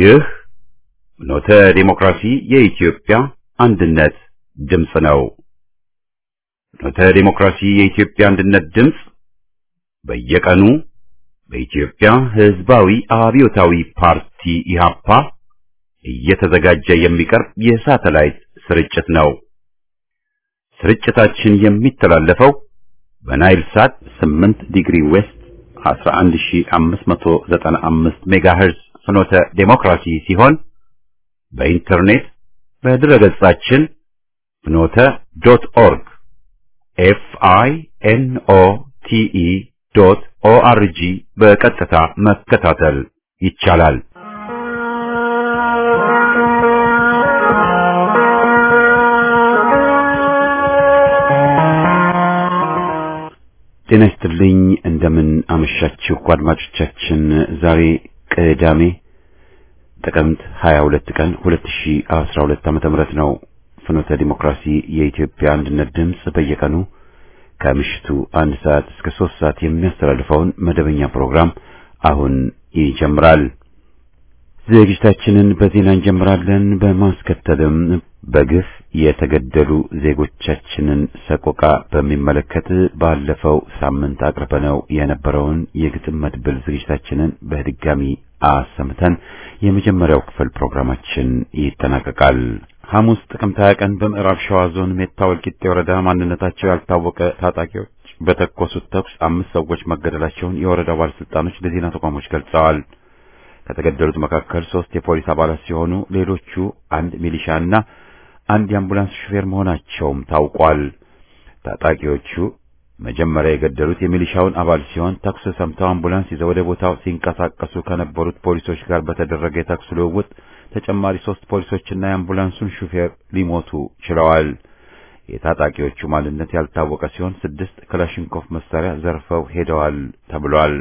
ይህ ፍኖተ ዲሞክራሲ የኢትዮጵያ አንድነት ድምፅ ነው። ፍኖተ ዲሞክራሲ የኢትዮጵያ አንድነት ድምፅ በየቀኑ በኢትዮጵያ ሕዝባዊ አብዮታዊ ፓርቲ ኢህአፓ እየተዘጋጀ የሚቀርብ የሳተላይት ስርጭት ነው። ስርጭታችን የሚተላለፈው በናይል ሳት 8 ዲግሪ ዌስት 11595 ሜጋሄርዝ ፍኖተ ዴሞክራሲ ሲሆን በኢንተርኔት በድረገጻችን ፍኖተ ዶት ኦርግ ኤፍ አይ ኤን ኦ ቲ ኢ ዶት ኦ አር ጂ በቀጥታ መከታተል ይቻላል። ጤና ይስጥልኝ። እንደምን አመሻችሁ አድማጮቻችን። ዛሬ ቅዳሜ ጥቅምት 22 ቀን 2012 ዓመተ ምህረት ነው። ፍኖተ ዲሞክራሲ የኢትዮጵያ አንድነት ድምፅ በየቀኑ ከምሽቱ አንድ ሰዓት እስከ ሶስት ሰዓት የሚያስተላልፈውን መደበኛ ፕሮግራም አሁን ይጀምራል። ዝግጅታችንን በዜና እንጀምራለን። በማስከተልም በግፍ የተገደሉ ዜጎቻችንን ሰቆቃ በሚመለከት ባለፈው ሳምንት አቅርበነው የነበረውን የግጥም መድብል ዝግጅታችንን በድጋሚ አሰምተን የመጀመሪያው ክፍል ፕሮግራማችን ይጠናቀቃል። ሐሙስ ጥቅምት 20 ቀን በምዕራብ ሸዋ ዞን ሜታ ወልቂጤ ወረዳ ማንነታቸው ያልታወቀ ታጣቂዎች በተኮሱት ተኩስ አምስት ሰዎች መገደላቸውን የወረዳው ባለስልጣኖች ለዜና ተቋሞች ገልጸዋል። ከተገደሉት መካከል ሶስት የፖሊስ አባላት ሲሆኑ ሌሎቹ አንድ ሚሊሻና አንድ የአምቡላንስ ሹፌር መሆናቸውም ታውቋል። ታጣቂዎቹ መጀመሪያ የገደሉት የሚሊሻውን አባል ሲሆን ተኩስ ሰምተው አምቡላንስ ይዘው ወደ ቦታው ሲንቀሳቀሱ ከነበሩት ፖሊሶች ጋር በተደረገ የተኩስ ልውውጥ ተጨማሪ ሶስት ፖሊሶችና የአምቡላንሱን ሹፌር ሊሞቱ ችለዋል። የታጣቂዎቹ ማንነት ያልታወቀ ሲሆን ስድስት ክላሽንኮፍ መሳሪያ ዘርፈው ሄደዋል ተብሏል።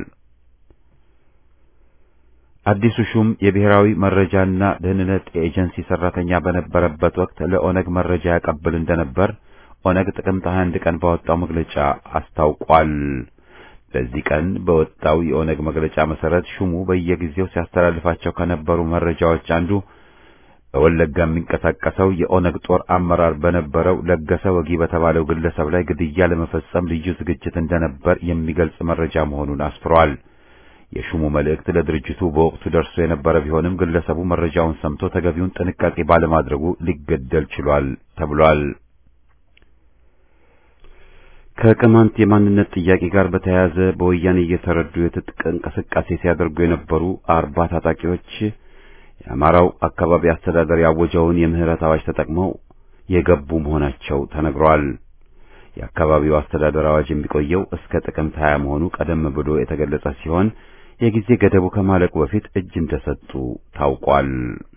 አዲሱ ሹም የብሔራዊ መረጃና ደህንነት ኤጀንሲ ሰራተኛ በነበረበት ወቅት ለኦነግ መረጃ ያቀብል እንደነበር ኦነግ ጥቅምት 21 ቀን ባወጣው መግለጫ አስታውቋል። በዚህ ቀን በወጣው የኦነግ መግለጫ መሰረት ሹሙ በየጊዜው ሲያስተላልፋቸው ከነበሩ መረጃዎች አንዱ በወለጋ የሚንቀሳቀሰው የኦነግ ጦር አመራር በነበረው ለገሰ ወጊ በተባለው ግለሰብ ላይ ግድያ ለመፈጸም ልዩ ዝግጅት እንደነበር የሚገልጽ መረጃ መሆኑን አስፍሯል። የሹሙ መልእክት ለድርጅቱ በወቅቱ ደርሶ የነበረ ቢሆንም ግለሰቡ መረጃውን ሰምቶ ተገቢውን ጥንቃቄ ባለማድረጉ ሊገደል ችሏል ተብሏል። ከቅማንት የማንነት ጥያቄ ጋር በተያያዘ በወያኔ እየተረዱ የትጥቅ እንቅስቃሴ ሲያደርጉ የነበሩ አርባ ታጣቂዎች የአማራው አካባቢ አስተዳደር ያወጀውን የምህረት አዋጅ ተጠቅመው የገቡ መሆናቸው ተነግሯል። የአካባቢው አስተዳደር አዋጅ የሚቆየው እስከ ጥቅምት 20 መሆኑ ቀደም ብሎ የተገለጸ ሲሆን የጊዜ ገደቡ ከማለቁ በፊት እጅ እንደሰጡ ታውቋል።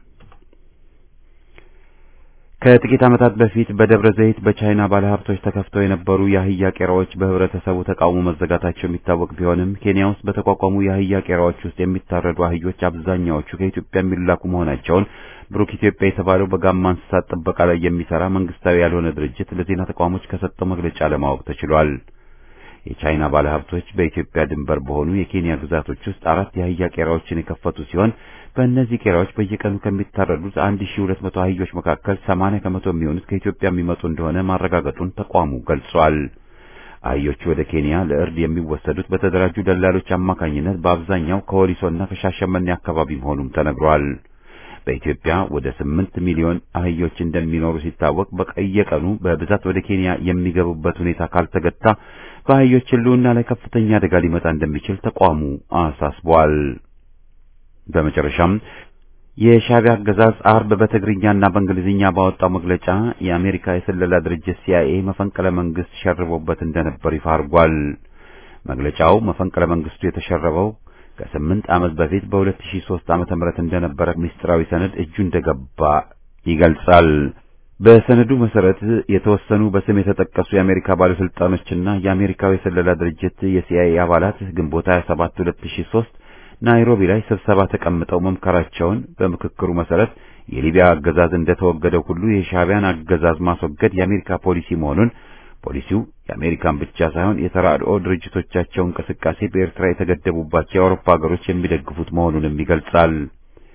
ከጥቂት ዓመታት በፊት በደብረ ዘይት በቻይና ባለሀብቶች ተከፍተው የነበሩ የአህያ ቄራዎች በህብረተሰቡ ተቃውሞ መዘጋታቸው የሚታወቅ ቢሆንም ኬንያ ውስጥ በተቋቋሙ የአህያ ቄራዎች ውስጥ የሚታረዱ አህዮች አብዛኛዎቹ ከኢትዮጵያ የሚላኩ መሆናቸውን ብሩክ ኢትዮጵያ የተባለው በጋማ እንስሳት ጥበቃ ላይ የሚሰራ መንግስታዊ ያልሆነ ድርጅት ለዜና ተቋሞች ከሰጠው መግለጫ ለማወቅ ተችሏል። የቻይና ባለሀብቶች በኢትዮጵያ ድንበር በሆኑ የኬንያ ግዛቶች ውስጥ አራት የአህያ ቄራዎችን የከፈቱ ሲሆን በእነዚህ ቄራዎች በየቀኑ ከሚታረዱት 1200 አህዮች መካከል 80 ከመቶ የሚሆኑት ከኢትዮጵያ የሚመጡ እንደሆነ ማረጋገጡን ተቋሙ ገልጿል። አህዮቹ ወደ ኬንያ ለእርድ የሚወሰዱት በተደራጁ ደላሎች አማካኝነት በአብዛኛው ከወሊሶና ከሻሸመኔ አካባቢ መሆኑም ተነግሯል። በኢትዮጵያ ወደ 8 ሚሊዮን አህዮች እንደሚኖሩ ሲታወቅ በየቀኑ በብዛት ወደ ኬንያ የሚገቡበት ሁኔታ ካልተገታ በአህዮች ሕልውና ላይ ከፍተኛ አደጋ ሊመጣ እንደሚችል ተቋሙ አሳስቧል። በመጨረሻም የሻዕቢያ አገዛዝ አርብ በትግርኛና በእንግሊዝኛ ባወጣው መግለጫ የአሜሪካ የስለላ ድርጅት ሲአይኤ መፈንቅለ መንግስት ሸርቦበት እንደነበር ይፋ አድርጓል። መግለጫው መፈንቅለ መንግስቱ የተሸረበው ከስምንት ዓመት በፊት በ2003 ዓመተ ምህረት እንደነበረ ምስጢራዊ ሰነድ እጁ እንደገባ ይገልጻል። በሰነዱ መሰረት የተወሰኑ በስም የተጠቀሱ የአሜሪካ ባለስልጣኖችና የአሜሪካው የስለላ ድርጅት የሲአይኤ አባላት ግንቦት 27 2003 ናይሮቢ ላይ ስብሰባ ተቀምጠው መምከራቸውን በምክክሩ መሰረት የሊቢያ አገዛዝ እንደተወገደው ሁሉ የሻዕቢያን አገዛዝ ማስወገድ የአሜሪካ ፖሊሲ መሆኑን ፖሊሲው የአሜሪካን ብቻ ሳይሆን የተራድኦ ድርጅቶቻቸው እንቅስቃሴ በኤርትራ የተገደቡባቸው የአውሮፓ ሀገሮች የሚደግፉት መሆኑንም ይገልጻል።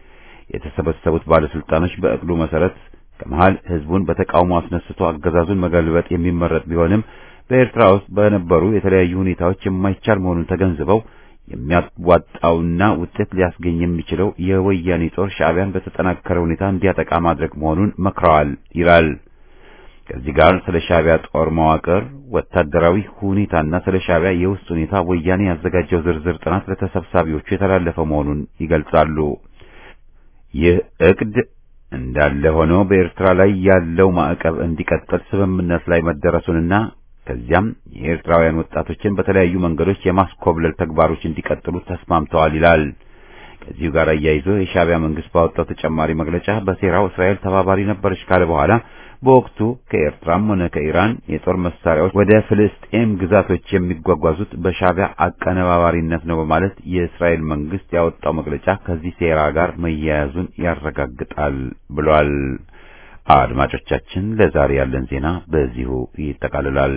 የተሰበሰቡት ባለስልጣኖች በእቅዱ መሰረት ከመሃል ህዝቡን በተቃውሞ አስነስቶ አገዛዙን መገልበጥ የሚመረጥ ቢሆንም በኤርትራ ውስጥ በነበሩ የተለያዩ ሁኔታዎች የማይቻል መሆኑን ተገንዝበው የሚያዋጣውና ውጤት ሊያስገኝ የሚችለው የወያኔ ጦር ሻዕቢያን በተጠናከረ ሁኔታ እንዲያጠቃ ማድረግ መሆኑን መክረዋል ይላል። ከዚህ ጋር ስለ ሻዕቢያ ጦር መዋቅር፣ ወታደራዊ ሁኔታና ስለ ሻዕቢያ የውስጥ ሁኔታ ወያኔ ያዘጋጀው ዝርዝር ጥናት ለተሰብሳቢዎቹ የተላለፈ መሆኑን ይገልጻሉ። ይህ እቅድ እንዳለ ሆኖ በኤርትራ ላይ ያለው ማዕቀብ እንዲቀጥል ስምምነት ላይ መደረሱንና ከዚያም የኤርትራውያን ወጣቶችን በተለያዩ መንገዶች የማስኮብለል ተግባሮች እንዲቀጥሉ ተስማምተዋል ይላል። ከዚሁ ጋር አያይዞ የሻዕቢያ መንግስት ባወጣው ተጨማሪ መግለጫ በሴራው እስራኤል ተባባሪ ነበረች ካለ በኋላ በወቅቱ ከኤርትራም ሆነ ከኢራን የጦር መሳሪያዎች ወደ ፍልስጤም ግዛቶች የሚጓጓዙት በሻዕቢያ አቀነባባሪነት ነው በማለት የእስራኤል መንግስት ያወጣው መግለጫ ከዚህ ሴራ ጋር መያያዙን ያረጋግጣል ብሏል። አድማጮቻችን፣ ለዛሬ ያለን ዜና በዚሁ ይጠቃልላል።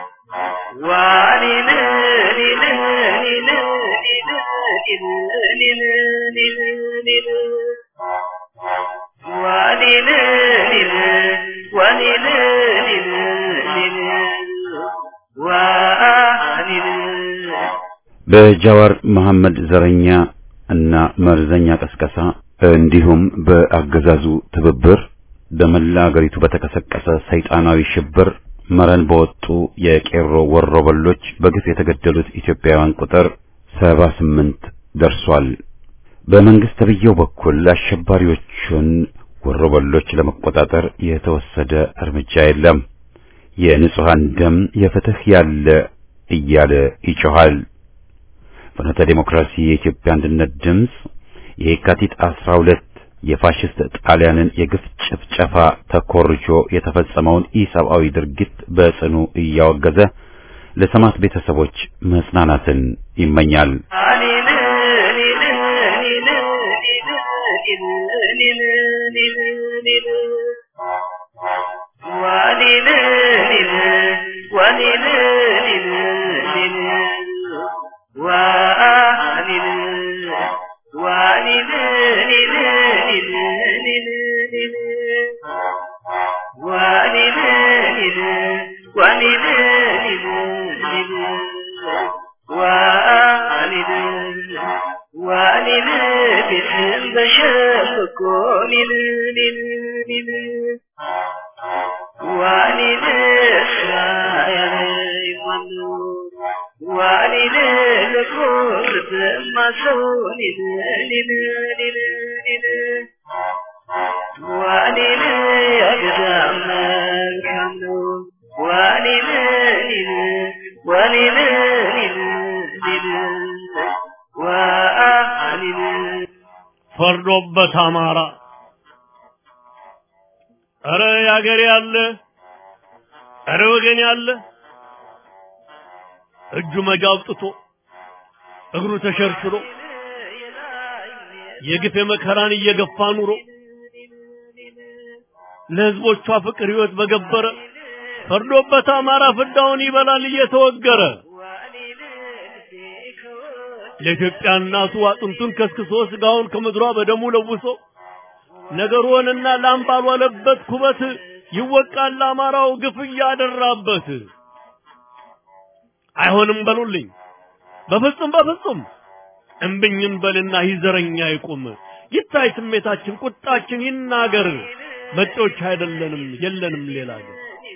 በጃዋር መሐመድ ዘረኛ እና መርዘኛ ቀስቀሳ እንዲሁም በአገዛዙ ትብብር በመላ አገሪቱ በተቀሰቀሰ ሰይጣናዊ ሽብር መረን በወጡ የቄሮ ወሮበሎች በግፍ የተገደሉት ኢትዮጵያውያን ቁጥር ሰባ ስምንት ደርሷል። በመንግስት ተብዬው በኩል አሸባሪዎቹን ወሮበሎች ለመቆጣጠር የተወሰደ እርምጃ የለም። የንጹሃን ደም የፍትህ ያለ እያለ ይጮሃል። ፍኖተ ዲሞክራሲ የኢትዮጵያ አንድነት ድምፅ የካቲት 12 የፋሽስት ጣሊያንን የግፍ ጭፍጨፋ ተኮርጆ የተፈጸመውን ኢሰብአዊ ድርጊት በጽኑ እያወገዘ ለሰማዕት ቤተሰቦች መጽናናትን ይመኛል። ፈርዶበት አማራ እረ ያገሬ ያለ እረ ወገን ያለ እጁ መጃ አውጥቶ እግሩ ተሸርሽሮ የግፍ መከራን እየገፋ ኑሮ ለህዝቦቿ ፍቅር ህይወት በገበረ ፈርዶበት አማራ ፍዳውን ይበላል እየተወገረ ለኢትዮጵያ እናቱ አጥንቱን ከስክሶ ስጋውን ከምድሯ በደሙ ለውሶ ነገሩንና ላም ባልዋለበት ኩበት ይወቃል አማራው ግፍ እያደራበት። አይሆንም በሉልኝ በፍጹም በፍጹም እምብኝን በልና ይዘረኛ ይቁም ይታይ ስሜታችን ቁጣችን ይናገር መጤዎች አይደለንም የለንም ሌላ ግን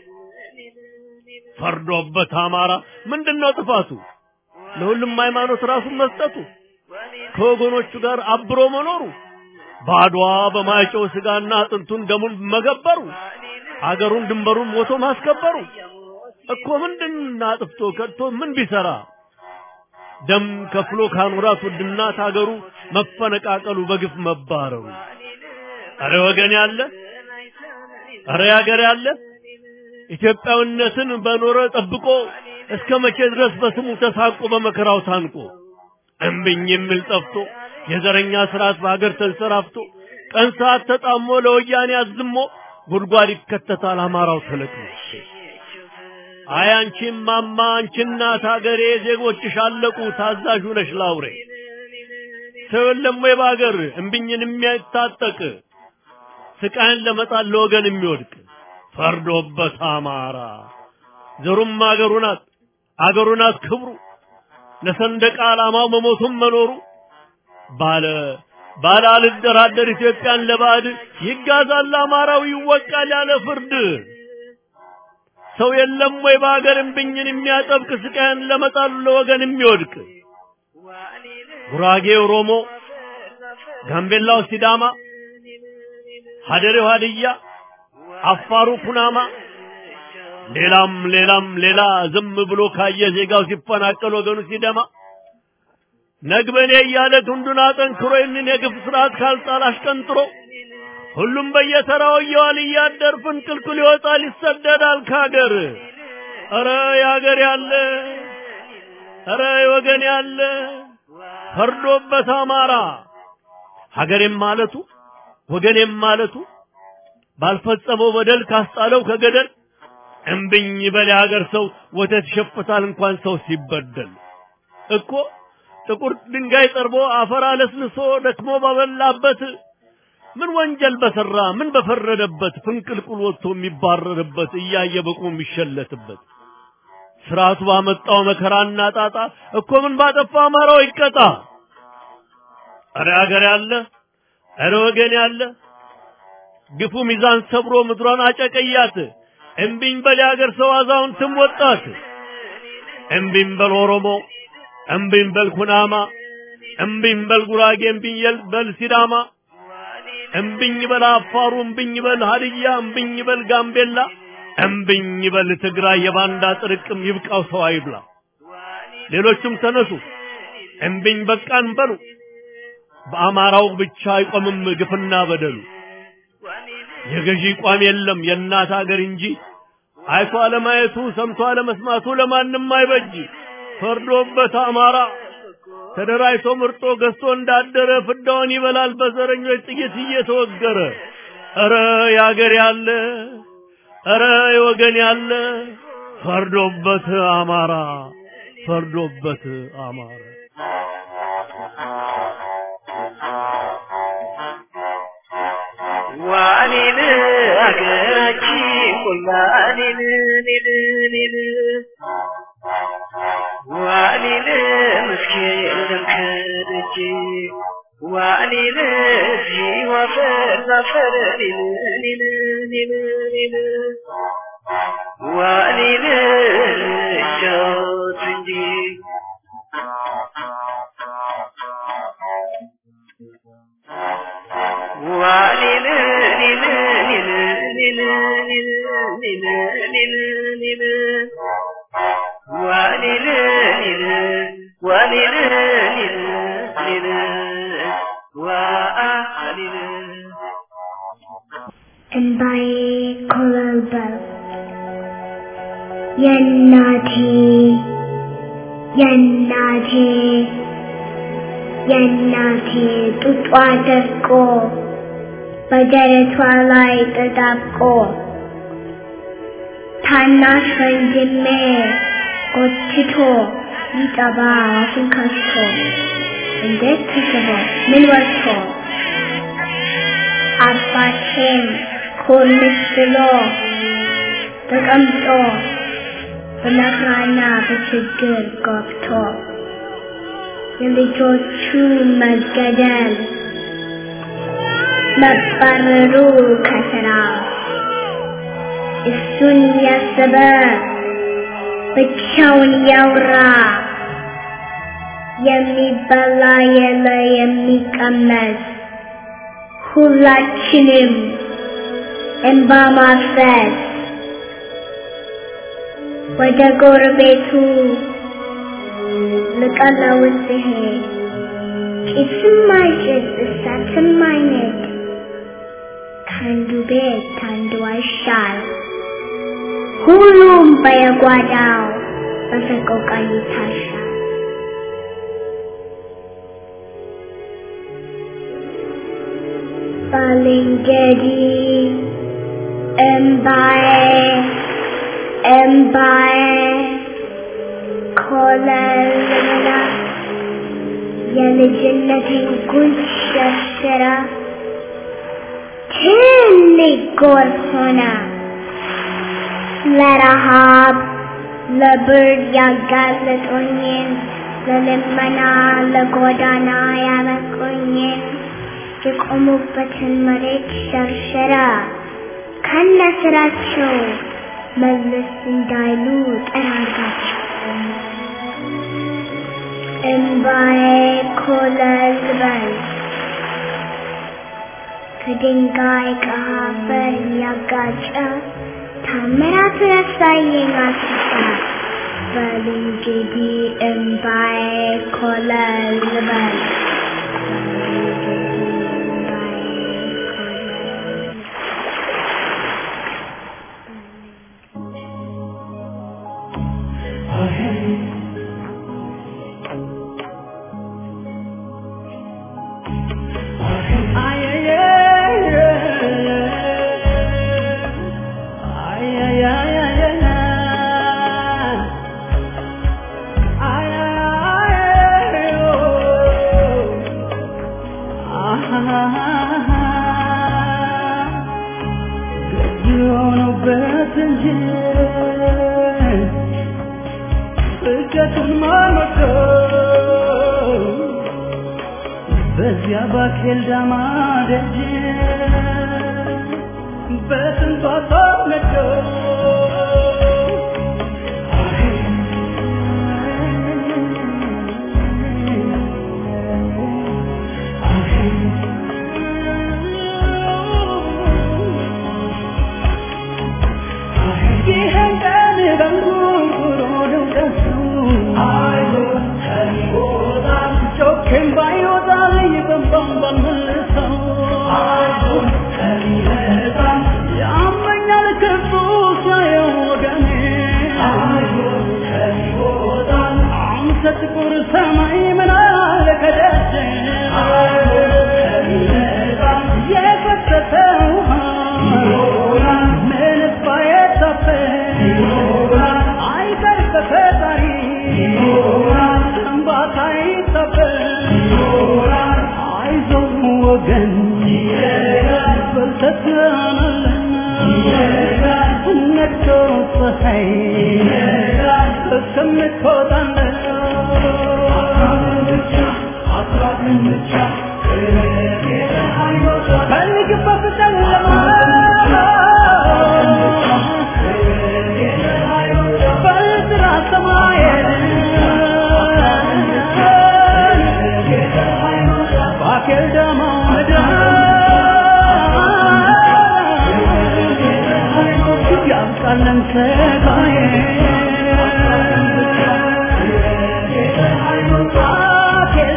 ፈርዶበት አማራ ምንድነው ጥፋቱ ለሁሉም ሃይማኖት ራሱን መስጠቱ ከወገኖቹ ጋር አብሮ መኖሩ በአድዋ በማይጨው ስጋና አጥንቱን ደሙን መገበሩ አገሩን ድንበሩን ሞቶ ማስከበሩ እኮ ምንድን አጥፍቶ ከድቶ ምን ቢሰራ ደም ከፍሎ ካኖራት ውድናት አገሩ መፈነቃቀሉ በግፍ መባረሩ አረ ወገን ያለ አረ ያገር ያለ ኢትዮጵያዊነትን በኖረ ጠብቆ እስከ መቼ ድረስ በስሙ ተሳቆ በመከራው ታንቆ እምብኝ የሚል ጠፍቶ የዘረኛ ስርዓት በሀገር ተንሰራፍቶ ቀን ሰዓት ተጣሞ ለወያኔ አዝሞ ጉድጓድ ይከተታል አማራው ተለቅሞ። አይ አንቺም ማማ አንቺ እናት ሀገሬ ዜጎችሽ አለቁ ታዛዥ ነሽ ላውሬ ሰው የለም ወይ በአገር እምቢኝን የሚያታጠቅ ስቃይን ለመጣል ለወገን የሚወድቅ ፈርዶበት አማራ ዘሩም አገሩ ናት አገሩ ናት ክብሩ ለሰንደቅ ዓላማው መሞቱም መኖሩ ባለ ባለ አልደራደር ኢትዮጵያን ለባዕድ ይጋዛል አማራው ይወቃል ያለ ፍርድ ሰው የለም ወይ በአገር እምቢኝን የሚያጠብቅ ስቃይን ለመጣል ለወገን የሚወድቅ ጉራጌ ኦሮሞ፣ ጋምቤላው ሲዳማ፣ ሀደሬው ሀድያ፣ አፋሩ ኩናማ፣ ሌላም ሌላም ሌላ ዝም ብሎ ካየ ዜጋው ሲፈናቀል ወገኑ ሲደማ ነግበኔ እያለ ክንዱን አጠንክሮ ይህንን የግፍ ስርዓት ካልጣል አሽቀንጥሮ ሁሉም በየተራው እየዋል እያደር ፍንቅልቅል ይወጣል ይሰደዳል ከሀገር። ኧረ የሀገር ያለ ኧረ የወገን ያለ ፈርዶበት አማራ ሀገሬም ማለቱ ወገኔም ማለቱ ባልፈጸመው በደል ካስጣለው ከገደል እምብኝ በል የሀገር ሰው ወተት ይሸፍታል እንኳን ሰው ሲበደል እኮ ጥቁር ድንጋይ ጠርቦ አፈር አለስልሶ ደክሞ ባበላበት ምን ወንጀል በሰራ ምን በፈረደበት ፍንቅልቁል ወጥቶ የሚባረርበት እያየ በቁ የሚሸለትበት ስርዓቱ ባመጣው መከራና ጣጣ እኮ ምን ባጠፋ አማራው ይቀጣ። እረ ሀገር ያለ እረ ወገን ያለ ግፉ ሚዛን ሰብሮ ምድሯን አጨቀያት። እምቢኝ በል የሀገር ሰው አዛውንትም ወጣት። እምቢኝ በል ኦሮሞ፣ እምቢኝ በል ኩናማ፣ እምቢኝ በል ጉራጌ፣ እምቢኝ በል ሲዳማ፣ እምቢኝ በል አፋሩ፣ እምቢኝ በል ሀድያ፣ እምቢኝ በል ጋምቤላ እምብኝ በል ትግራይ የባንዳ ጥርቅም ይብቃው ሰው አይብላ። ሌሎችም ተነሱ እምብኝ በቃን በሉ። በአማራው ብቻ አይቆምም ግፍና በደሉ። የገዢ ቋም የለም የእናት አገር እንጂ አይቶ አለማየቱ ሰምቶ አለመስማቱ ለማንም አይበጅ። ፈርዶበት አማራ ተደራጅቶ ምርጦ ገዝቶ እንዳደረ ፍዳውን ይበላል በዘረኞች ጥይት እየተወገረ። ኧረ የአገር ያለ እረ የወገን ያለ ፈርዶበት አማራ ፈርዶበት አማራ ዋኔን አገራችን ቆላኔን ኔን ኔን ዋኔን መስኬን ደምከደጅ ዋኔን ሲዋፈር ዛፈር ኔን ኔን ኔን ኔን ዋኔን ጫወት እንጂ ዋኔን ኔን ኔን ኔን ኔን ኔን ኔን ኔን ዋኔን ኔን ዋኔን ኔን ኔን ዋኔን እንባዬ ኮበለበለ የእናቴ የእናቴ የእናቴ ጡጧ ደርቆ በደረቷ ላይ ተጣብቆ ታናሽ ወንድሜ ጎትቶ ሊጠባ አፉን ከፍቶ እንዴት ተስቦ ምን ወጥቶ አባቴም ኮልስ ብሎ ተቀምጦ በመከራና በችግር ገብቶ የልጆቹ መገደል መባረሩ ከስራ እሱን ያሰበ ብቻውን ያውራ የሚበላ የለ የሚቀመስ ሁላችንም እንባ ማፍሰስ ወደ ጎረቤቱ ልቀለውስ ሲሄድ ጭስም አይጭስ እሳትም አይነድ ከአንዱ ቤት አንዱ አይሻል ሁሉም በየጓዳው በሰቆቃ ይታሻል። ባልንጀሪ እምባዬ እምባዬ ኮለልላ የልጅነቴን ጉንጭ ሸርሽራ ትልቅ ጎርፍ ሆነ ለረሃብ ለብርድ ያጋለጡኝን ለልመና ለጎዳና ያበቁኝን የቆሙበትን መሬት ሸርሸራ ከነ ስራቸው መለስ እንዳይሉ ጠራጋቸው። እምባዬ ኮለል በል ከድንጋይ ከአፈር ያጋጨ ታምራት ረሳየኝ አስፋ በል እንግዲህ እምባዬ ኮለል በል በዚያ ባኬል ዳማ ደጅ በስንቷ ሰው ነዶ ይህን ቀን በንጉሮ ነው ደሱ ጮኬም ባይወጣ ይበንባን ባልመልሰው ያመኛል ክፉ ሲያየው ወገኔ አንተ ጥቁር ሰማይ ምን አለ ከደጀ የፈሰሰ ውሃ ምንስ ባይታፈስ አይቀር በፈጣሪ እንባታ ይታፈስ አይዞህ ወገን በልተትናለን ነግቶ ፀሐይ እስከምትወጣለን ፈልግበት ጨለማ በጥራ ሰማየን ባኬል ደማ ምድር ያብቃለን ሰጋዬ ባኬል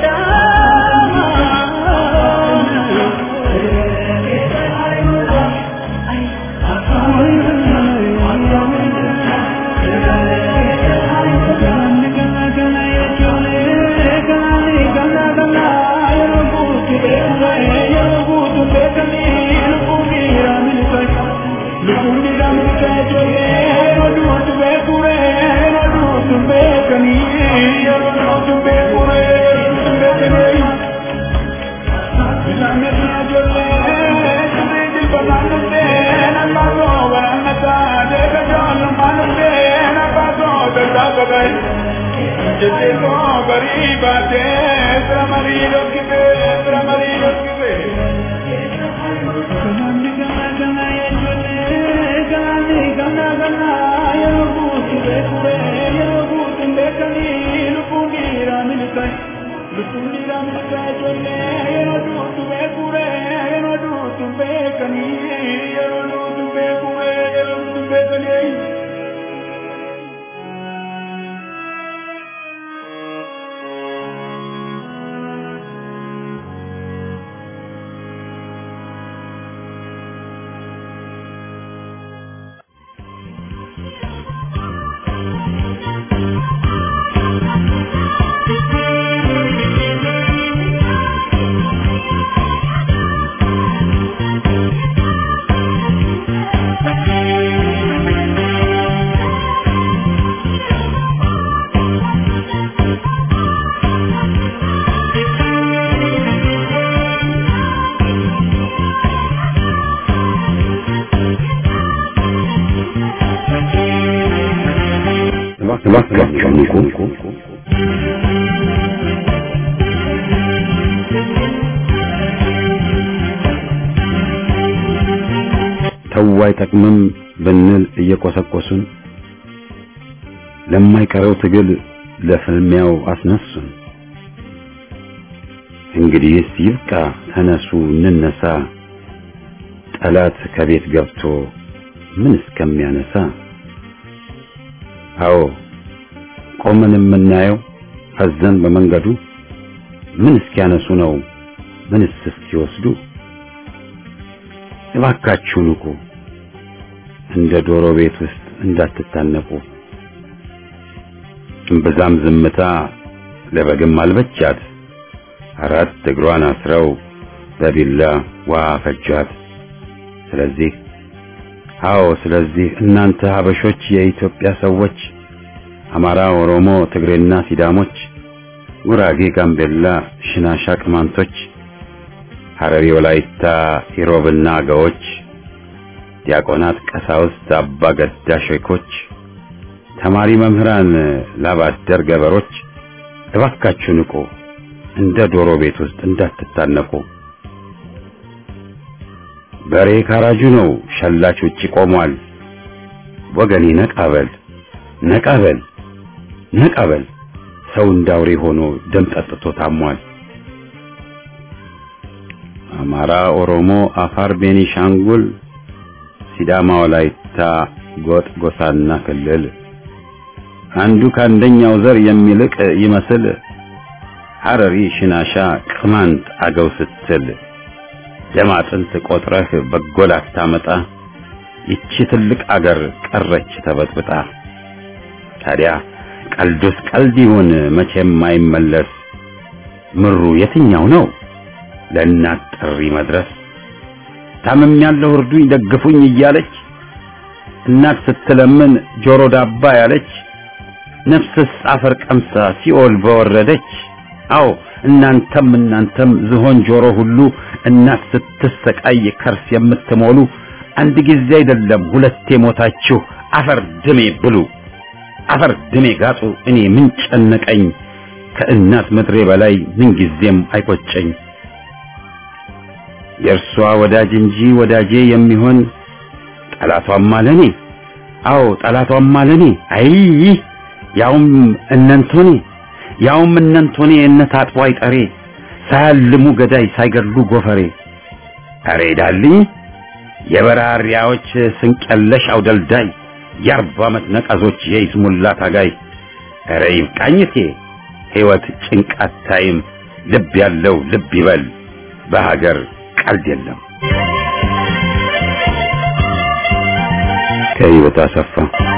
Thank ተው አይጠቅምም ብንል እየቆሰቆሱን ለማይቀረው ትግል ለፍልሚያው አስነሱን። እንግዲህስ ይብቃ፣ ተነሱ እንነሳ፣ ጠላት ከቤት ገብቶ ምን እስከሚያነሳ። አዎ ቆመን የምናየው ፈዘን በመንገዱ ምን እስኪያነሱ ነው ምንስ እስኪወስዱ። እባካችሁ ንቁ፣ እንደ ዶሮ ቤት ውስጥ እንዳትታነቁ። እምብዛም ዝምታ ለበግም አልበቻት፣ አራት እግሯን አስረው በቢላ ውሃ ፈጇት። ስለዚህ አዎ ስለዚህ እናንተ ሀበሾች የኢትዮጵያ ሰዎች አማራ፣ ኦሮሞ፣ ትግሬና ሲዳሞች፣ ጉራጌ፣ ጋምቤላ፣ ሽናሻ፣ ቅማንቶች፣ ሐረሪ፣ ወላይታ፣ ኢሮብና አገዎች፣ ዲያቆናት፣ ቀሳውስት፣ አባ ገዳ ሼኮች፣ ተማሪ መምህራን፣ ላባደር ገበሮች እባካችሁ ንቁ፣ እንደ ዶሮ ቤት ውስጥ እንዳትታነቁ። በሬ ካራጁ ነው፣ ሸላች ውጪ ቆሟል። ወገኔ ነቃበል ነቃበል ነቃበል፣ ሰው እንዳውሬ ሆኖ ደም ጠጥቶ ታሟል። አማራ፣ ኦሮሞ፣ አፋር፣ ቤኒሻንጉል፣ ሲዳማ፣ ወላይታ፣ ጎጥ፣ ጎሳና ክልል አንዱ ከአንደኛው ዘር የሚልቅ ይመስል ሐረሪ፣ ሽናሻ፣ ቅማንት፣ አገው ስትል ደም አጥንት ቆጥረህ በጎል አታመጣ። ይቺ ትልቅ አገር ቀረች ተበጥብጣ። ታዲያ ቀልዱስ ቀልድ ይሁን መቼም አይመለስ። ምሩ የትኛው ነው ለእናት ጥሪ መድረስ? ታምም ያለው እርዱኝ ደግፉኝ እያለች እናት ስትለምን ጆሮ ዳባ ያለች ነፍስስ አፈር ቀምሳ ሲኦል በወረደች። አዎ እናንተም እናንተም ዝሆን ጆሮ ሁሉ እናት ስትሰቃይ ከርስ የምትሞሉ አንድ ጊዜ አይደለም ሁለቴ ሞታችሁ አፈር ድሜ ብሉ፣ አፈር ድሜ ጋጡ። እኔ ምን ጨነቀኝ ከእናት ምድሬ በላይ ምን ጊዜም አይቆጨኝ። የእርሷ ወዳጅ እንጂ ወዳጄ የሚሆን ጠላቷም አለኔ። አዎ ጠላቷም አለኔ። አይ ያውም እነንቶኔ ያውም እነንቶኔ እነ ታጥቦ አይጠሬ ሳያልሙ ገዳይ ሳይገድሉ ጎፈሬ። አሬ ዳልኝ የበራሪያዎች ስንቀለሽ አውደልዳይ የአርባ ዓመት ነቀዞች የይስሙላ ታጋይ። አረ ይብቃኝቴ ሕይወት ጭንቃት ታይም ልብ ያለው ልብ ይበል በሀገር ቀልድ የለም። ከህይወት አሰፋ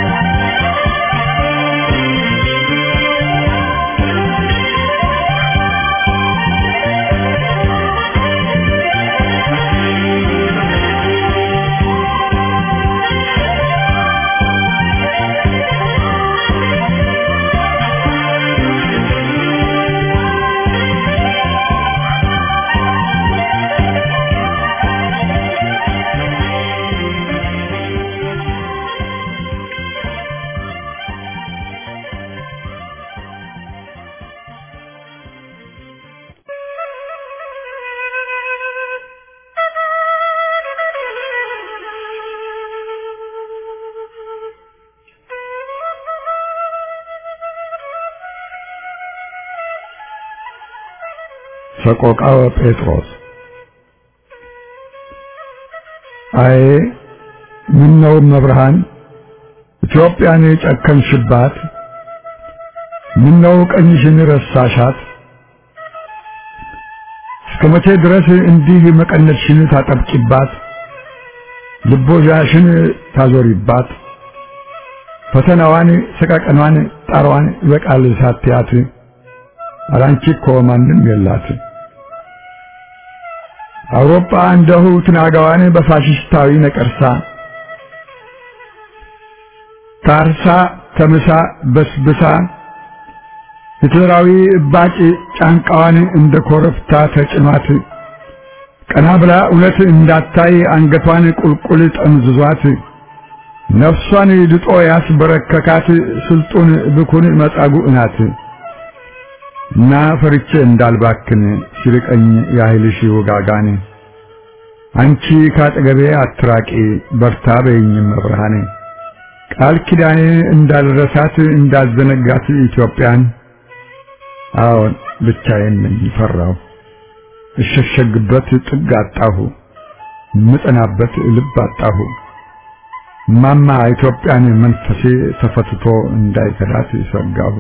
ሰቆቃወ ጴጥሮስ አዬ ምን ነው መብርሃን ኢትዮጵያን የጨከንሽባት? ምን ነው ቀኝሽን ረሳሻት? እስከ መቼ ድረስ እንዲህ መቀነትሽን ታጠብቂባት? ልቦዣሽን ታዞሪባት? ፈተናዋን፣ ሰቀቀኗን፣ ጣሯን ይበቃል ሳትያት አራንቺ እኮ ማንም የላት። አውሮፓ እንደሁ ትናጋዋን በፋሽስታዊ ነቀርሳ ታርሳ ተምሳ በስብሳ ሂትለራዊ እባጭ ጫንቃዋን እንደ ኮረብታ ተጭኗት ቀና ብላ እውነት እንዳታይ አንገቷን ቁልቁል ጠምዝዟት ነፍሷን ድጦ ያስበረከካት ስልጡን ብኩን መጻጉዕ ናት። እና ፈርቼ እንዳልባክን ሲርቀኝ ያህልሽ ውጋጋን አንቺ ካጠገቤ አትራቂ በርታ በይኝም መብርሃኔ ቃል ኪዳኔ እንዳልረሳት እንዳዘነጋት ኢትዮጵያን አዎን ብቻዬን ነኝ ፈራሁ እሸሸግበት ጥግ አጣሁ ምጠናበት ልብ አጣሁ ማማ ኢትዮጵያን መንፈሴ ተፈትቶ እንዳይከዳት ሰጋሁ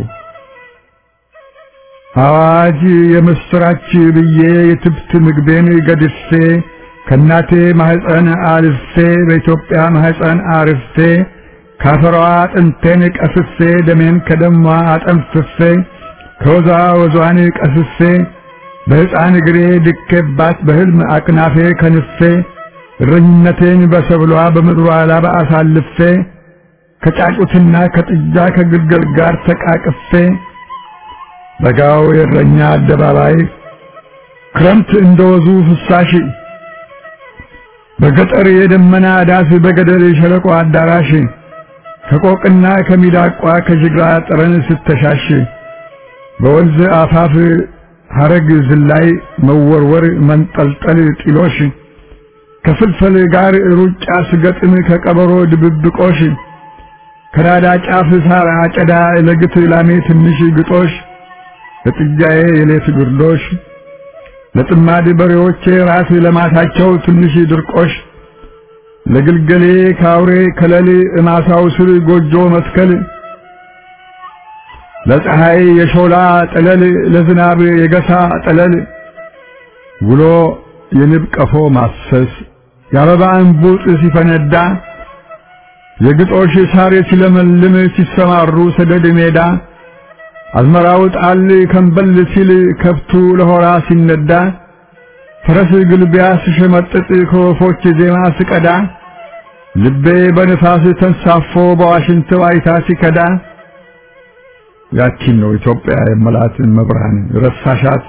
አዋጅ የምስራች ብዬ የትብት ምግቤን ገድፌ ከናቴ ማህፀን አልፌ በኢትዮጵያ ማህፀን አርፌ ካፈሯ አጥንቴን ቀስፌ ደሜን ከደሟ አጠንፍፌ ከወዛ ወዟን ቀስፌ በሕፃን እግሬ ድኬባት በሕልም አቅናፌ ከንፌ እረኝነቴን በሰብሏ በምድሯ ላባ አሳልፌ ከጫጩትና ከጥጃ ከግልገል ጋር ተቃቅፌ በጋው የእረኛ አደባባይ ክረምት እንደወዙ ፍሳሽ በገጠር የደመና ዳስ በገደል የሸለቆ አዳራሽ ከቆቅና ከሚዳቋ ከጅግራ ጠረን ስተሻሽ በወንዝ አፋፍ ሐረግ ዝላይ መወርወር መንጠልጠል ጢሎሽ ከፍልፈል ጋር ሩጫ ስገጥም ከቀበሮ ድብብቆሽ ከናዳ ጫፍ ሳር አጨዳ ለግት ላሜ ትንሽ ግጦሽ ለጥጃዬ የሌት ግርዶሽ ለጥማድ በሬዎቼ ራስ ለማታቸው ትንሽ ድርቆሽ ለግልገሌ ካውሬ ከለል እማሳው ስር ጎጆ መትከል ለፀሐይ የሾላ ጠለል ለዝናብ የገሳ ጠለል ውሎ የንብ ቀፎ ማሰስ የአበባ እንቡጥ ሲፈነዳ የግጦሽ ሳር ሲለመልም ሲሰማሩ ሰደድ ሜዳ አዝመራው ጣል ከንበል ሲል ከብቱ ለሆራ ሲነዳ ፈረስ ግልቢያ ስሸመጥጥ ከወፎች ዜማ ስቀዳ ልቤ በንፋስ ተንሳፎ በዋሽንት ዋይታ ሲከዳ ያቺን ነው ኢትዮጵያ የመላት መብርሃን ረሳሻት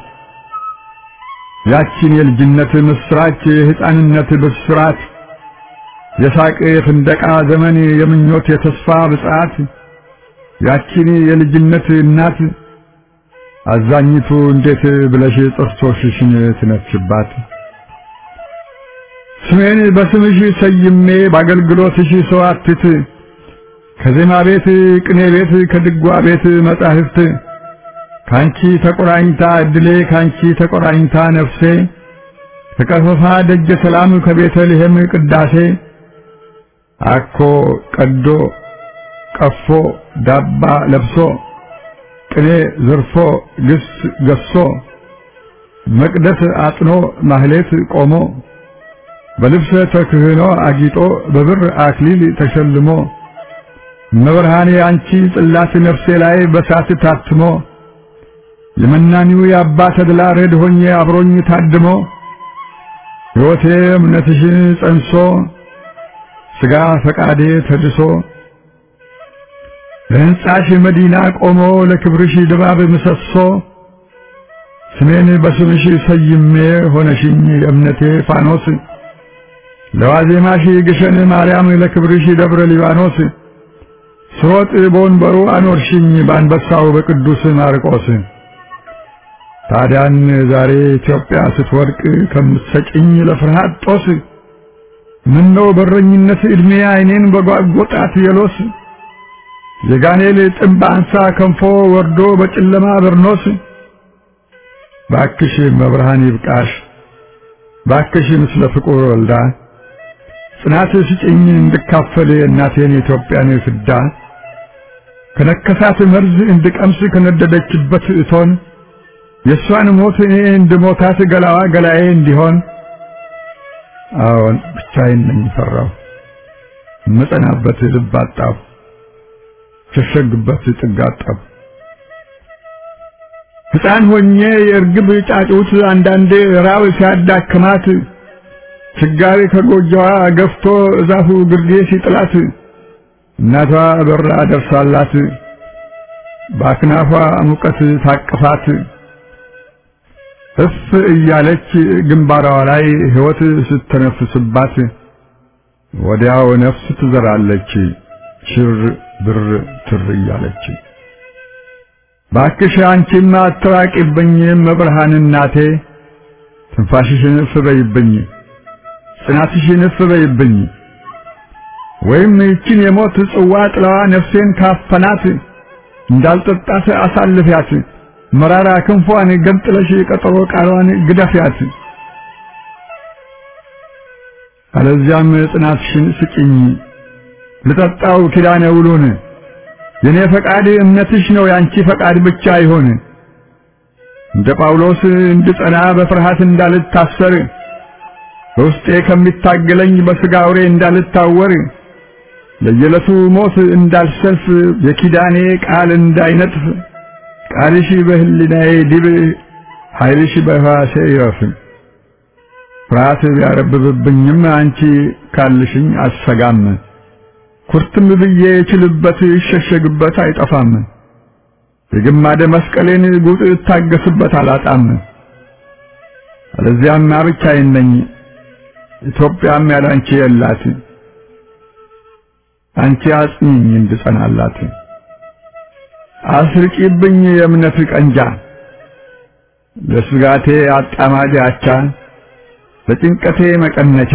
ያቺን የልጅነት ምስራች የሕፃንነት ብስራት የሳቅ የፍንደቃ ዘመን የምኞት የተስፋ ብጽዓት ያቺን የልጅነት እናት አዛኝቱ እንዴት ብለሽ ጥርሶችሽን ትነፍሽባት ስሜን በስምሽ ሰይሜ በአገልግሎትሽ ሰዋትት ከዜማ ቤት ቅኔ ቤት ከድጓ ቤት መጻሕፍት ካንቺ ተቆራኝታ እድሌ ካንቺ ተቆራኝታ ነፍሴ ከቀፈፋ ደጀ ሰላም ከቤተልሔም ቅዳሴ አኮ ቀዶ ቀፎ ዳባ ለብሶ ቅኔ ዘርፎ ግስ ገሶ መቅደስ አጥኖ ማህሌት ቆሞ በልብሰ ተክህኖ አጊጦ በብር አክሊል ተሸልሞ መብርሃኔ አንቺ ጽላት ነፍሴ ላይ በሳት ታትሞ የመናኒው የአባ ተድላ ረድ ሆኜ አብሮኝ ታድሞ ሕይወቴ እምነትሽን ጸንሶ ሥጋ ፈቃዴ ተድሶ ለሕንጻሽ መዲና ቆሞ ለክብርሽ ድባብ ምሰሶ ስሜን በስምሽ ሰይሜ ሆነሽኝ የእምነቴ ፋኖስ ለዋዜማሽ ግሸን ማርያም ለክብርሽ ደብረ ሊባኖስ ስሮጥ በወንበሩ አኖርሽኝ በአንበሳው በቅዱስ ማርቆስ ታዲያን ዛሬ ኢትዮጵያ ስትወድቅ ከምትሰጭኝ ለፍርሃት ጦስ ምነው በረኝነት ዕድሜ ዓይኔን በጓጎጣት የሎስ የጋኔል ጥምብ አንሳ ከንፎ ወርዶ በጨለማ በርኖስ ባክሽ መብርሃን ይብቃሽ ባክሽ ምስለ ፍቁር ወልዳ ጽናት ስጭኝ እንድካፈል የእናቴን የኢትዮጵያን ፍዳ ከነከሳት መርዝ እንድቀምስ ከነደደችበት እቶን የእሷን ሞት እኔ እንድሞታት ገላዋ ገላዬ እንዲሆን አዎን ብቻዬን ነኝ ፈራሁ መጸናበት ልብ አጣሁ ሸሸግበት ጥግ አጣሁ ሕፃን ሆኜ የእርግብ ጫጩት አንዳንዴ ራብ ሲያዳክማት ችጋሪ ከጎጆዋ ገፍቶ እዛፉ ግርጌ ሲጥላት እናቷ በራ ደርሳላት በአክናፏ ሙቀት ታቅፋት እፍ እያለች ግንባሯ ላይ ሕይወት ስተነፍስባት ወዲያው ነፍስ ትዘራለች ሽር ብር ትር እያለች ባክሽ አንቺማ አትራቂብኝ መብርሃን እናቴ ትንፋሽሽን እፍ በይብኝ ጽናትሽን እፍ በይብኝ ወይም ይችን የሞት ጽዋ ጥላዋ ነፍሴን ካፈናት እንዳልጠጣት አሳልፊያት መራራ ክንፏን ገንጥለሽ ቀጠሮ ቃሏን ግደፊያት አለዚያም ጽናትሽን ስጭኝ ልጠጣው ኪዳነ ውሉን የኔ ፈቃድ እምነትሽ ነው ያንቺ ፈቃድ ብቻ ይሆን እንደ ጳውሎስ እንድጸና በፍርሃት እንዳልታሰር በውስጤ ከሚታገለኝ በሥጋ አውሬ እንዳልታወር ለየዕለቱ ሞት እንዳልሰልፍ የኪዳኔ ቃል እንዳይነጥፍ ቃልሽ በህሊናዬ ዲብ ኃይልሽ በሕዋሴ ይረፍ ፍርሃት ቢያረብብብኝም አንቺ ካልሽኝ አልሰጋም ኩርትም ብዬ እችልበት ይሸሸግበት አይጠፋም የግማደ መስቀሌን ጉጥ እታገስበት አላጣም አለዚያማ ብቻዬን ነኝ ኢትዮጵያም ያላንቺ የላት አንቺ አጽኚኝ እንድጸናላት አስርቂብኝ የእምነት ቀንጃ ለስጋቴ አጣማጅ አቻ ለጭንቀቴ መቀነቻ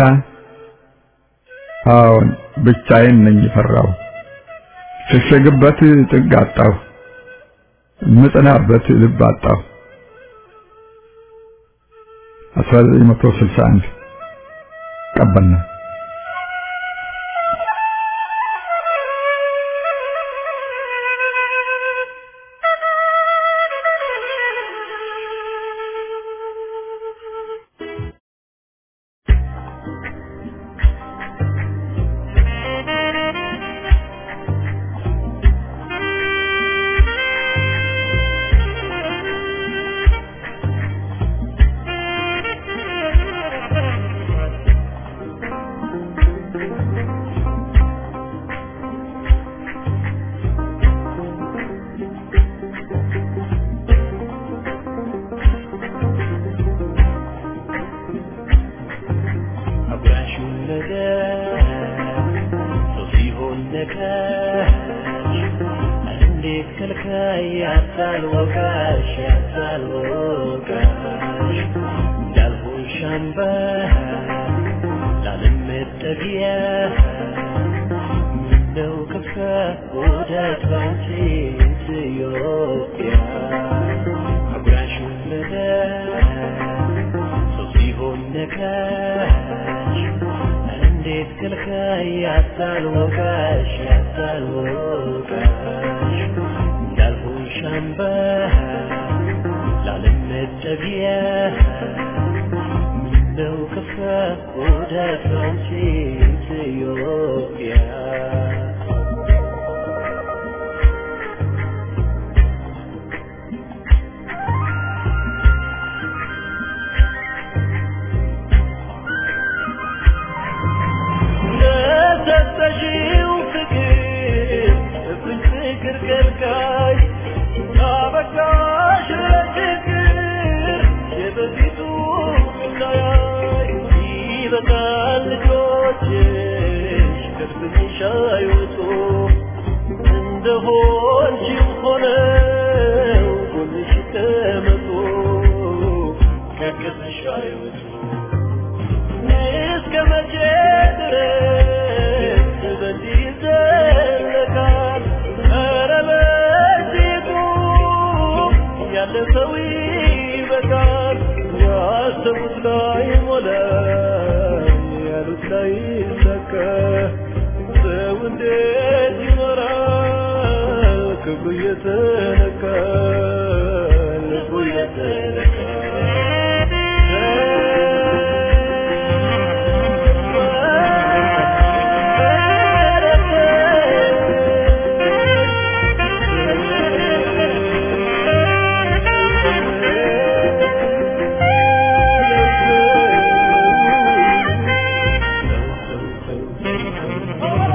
አዎን ብቻዬን ነኝ ፈራው ሸሸግበት ጥግ አጣሁ ምጽናበት ልብ አጣሁ 1961 ቀበና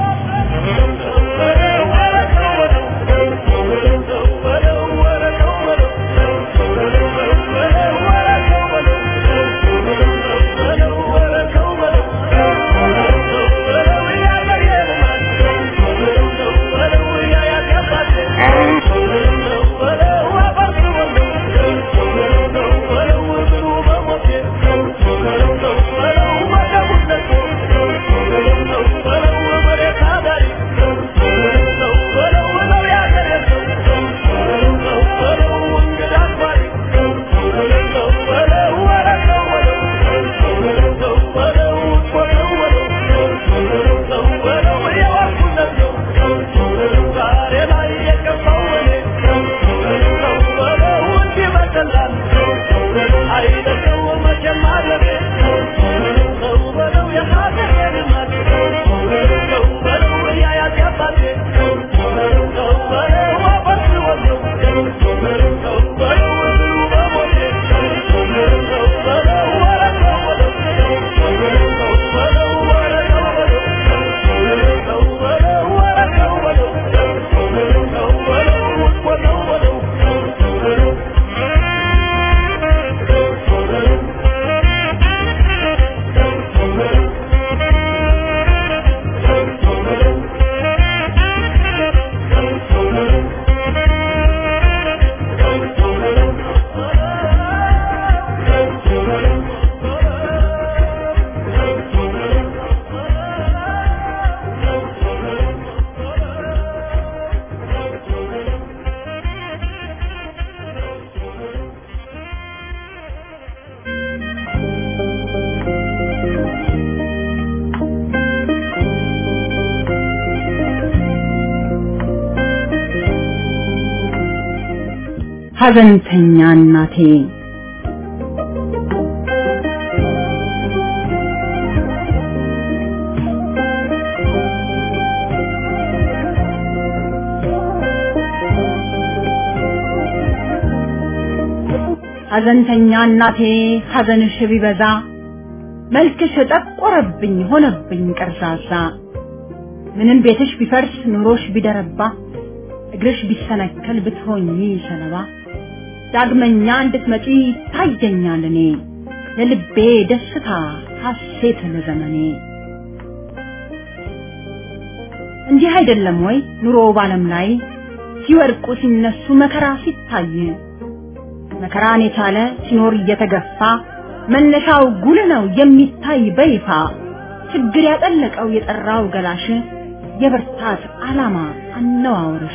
What ሐዘንተኛ እናቴ ሐዘንተኛ እናቴ ሐዘንሽ ቢበዛ መልክሽ ጠቆረብኝ ሆነብኝ ቀርዛዛ ምንም ቤትሽ ቢፈርስ ኑሮሽ ቢደረባ እግርሽ ቢሰነከል ብትሆኚ ሰለባ ዳግመኛ እንድትመጪ ታየኛል እኔ ለልቤ ደስታ ሐሴት ለዘመኔ እንዲህ አይደለም ወይ ኑሮ ባለም ላይ ሲወድቁ ሲነሱ መከራ ሲታይ መከራን የቻለ ሲኖር እየተገፋ መነሻው ጉልህ ነው የሚታይ በይፋ ችግር ያጠለቀው የጠራው ገላሽ የብርታት ዓላማ አነዋወርሽ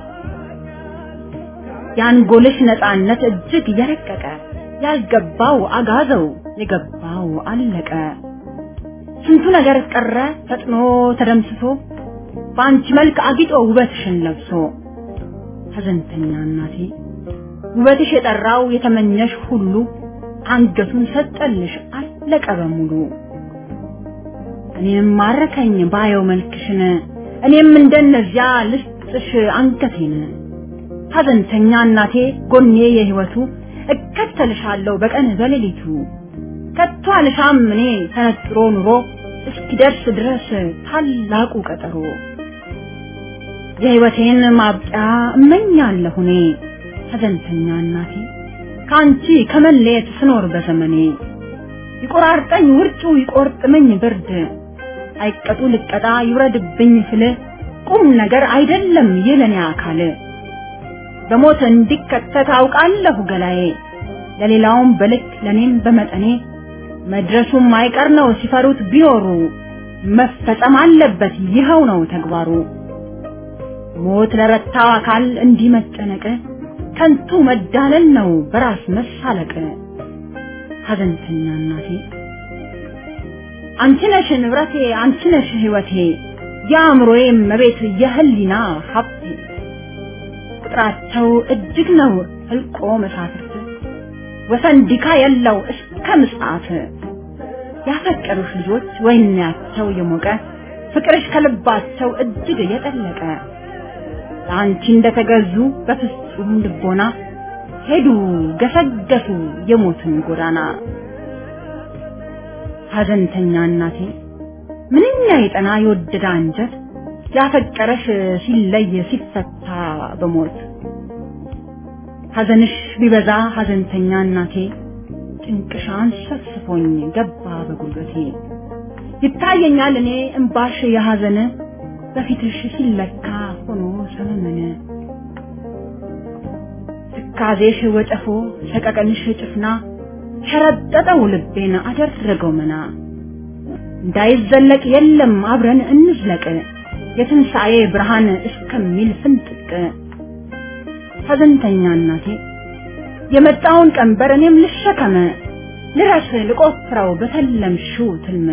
የአንጎልሽ ነፃነት እጅግ የረቀቀ ያልገባው አጋዘው የገባው አለቀ ስንቱ ነገር ቀረ ፈጥኖ ተደምስሶ በአንቺ መልክ አጊጦ ውበትሽን ለብሶ ሐዘንተኛ እናቴ ውበትሽ የጠራው የተመኘሽ ሁሉ አንገቱን ሰጠልሽ አለቀ በሙሉ እኔም ማረከኝ ባየው መልክሽን እኔም እንደነዚያ ልስጥሽ አንገቴን ሐዘንተኛ እናቴ ጎኔ የህይወቱ እከተልሻለሁ በቀን በሌሊቱ ከቶ አልሻም እኔ ተነጥሮ ኑሮ እስኪደርስ ድረስ ታላቁ ቀጠሮ የህይወቴን ማብቂያ እመኛለሁ እኔ ሐዘንተኛ እናቴ ከአንቺ ከመለየት ስኖር በዘመኔ ይቆራርጠኝ ውርጩ ይቆርጥመኝ ብርድ አይቀጡ ልቀጣ ይውረድብኝ ስል ቁም ነገር አይደለም የለኔ አካል በሞት እንዲከተት አውቃለሁ ገላዬ ለሌላውም በልክ ለኔም በመጠኔ መድረሱም አይቀር ነው ሲፈሩት ቢኖሩ መፈጸም አለበት ይኸው ነው ተግባሩ ሞት ለረታው አካል እንዲህ መጨነቅ ከንቱ መዳለል ነው በራስ መሳለቅ ሐዘንተኛ እናቴ አንቺ ነሽ ንብረቴ አንቺ ነሽ ህይወቴ የአእምሮዬ መቤት የህሊና ሀብቴ ቁጥራቸው እጅግ ነው ህልቆ መሳፍርት ወሰን ዲካ የለው እስከ ምጽአት ያፈቀሩሽ ልጆች ወይናቸው የሞቀ ፍቅርሽ ከልባቸው እጅግ የጠለቀ ለአንቺ እንደተገዙ በፍጹም ልቦና ሄዱ ገሰገሱ የሞትን ጎዳና ሐዘንተኛ እናቴ ምንኛ የጠና የወደደ አንጀት ያፈቀረሽ ሲለይ ሲፈታ በሞት ሐዘንሽ ቢበዛ ሐዘንተኛ እናቴ ጭንቅሻን ሰፍስፎኝ ገባ በጉልበቴ ይታየኛል እኔ እምባሽ የሐዘን በፊትሽ ሲለካ ሆኖ ሰመመነ ትካዜሽ ወጨፎ ሰቀቀንሽ ጭፍና ሸረጠጠው ልቤን አደረገው መና እንዳይዘለቅ የለም አብረን እንዝለቅ የትንሣኤ ብርሃን እስከሚል ፍንጥቅ ሐዘንተኛ እናቴ የመጣውን ቀንበር እኔም ልሸከመ ልረስ ልቆፍረው በተለምሽው ትልመ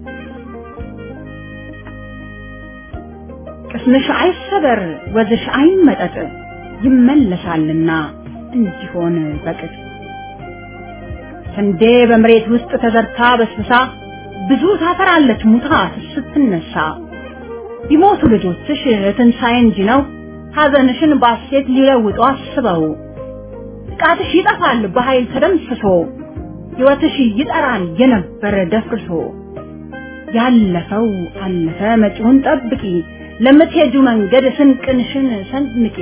ቅስምሽ አይሰበር ወዝሽ አይመጠጥ ይመለሳልና እንዲሆን በቅጥ ስንዴ በመሬት ውስጥ ተዘርታ በስብሳ ብዙ ታፈራለች ሙታ ስትነሳ ቢሞቱ ልጆችሽ ትንሣኤ እንጂ ነው ሐዘንሽን ባሴት ሊለውጡ አስበው ጥቃትሽ ይጠፋል በኃይል ተደምስሶ ሕይወትሽ ይጠራል የነበረ ደፍርሶ ያለፈው አለፈ መጪውን ጠብቂ ለምትሄጁ መንገድ ስንቅንሽን ሰንምቂ